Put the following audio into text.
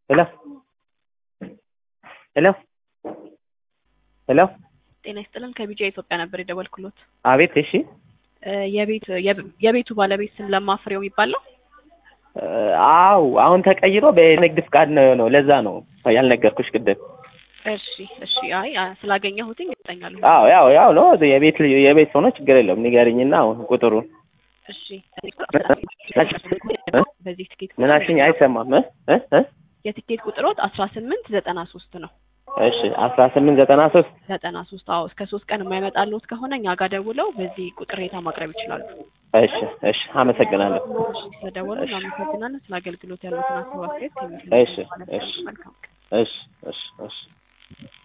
ሄሎ ሄሎ ሄሎ ጤና ይስጥልን ከቢጃ ኢትዮጵያ ነበር የደወልኩሎት። አቤት። እሺ እ የቤት የብ- የቤቱ ባለቤት ስም ለማ ፍሬው የሚባል ነው። እ አው አሁን ተቀይሮ በንግድ ፍቃድ ነው የሆነው። ለዛ ነው ያልነገርኩሽ ቅድም። እሺ እሺ። አይ አ- ስላገኘሁትኝ እጠኛለሁ። አዎ ያው ያው ነው የቤት ልጅ- የቤት ሆኖ ችግር የለውም። ንገሪኝና አሁን ቁጥሩን እሺ። እ? በዚህ ትኬት ምን አልሽኝ? አይሰማም እ እ እ የትኬት ቁጥሮት አስራ ስምንት ዘጠና ሶስት ነው። እሺ አስራ ስምንት ዘጠና ሶስት ዘጠና ሶስት አዎ። እስከ ሶስት ቀን የማይመጣልዎት ከሆነ እኛ ጋር ደውለው በዚህ ቅሬታ ማቅረብ ይችላሉ። እሺ እሺ አመሰግናለሁ። እሺ ስለደወሉ እናመሰግናለን። ስለ አገልግሎት ያሉትን አስተያየት ከሚስሉ እሺ እሺ መልካም ቀን። እሺ እሺ እሺ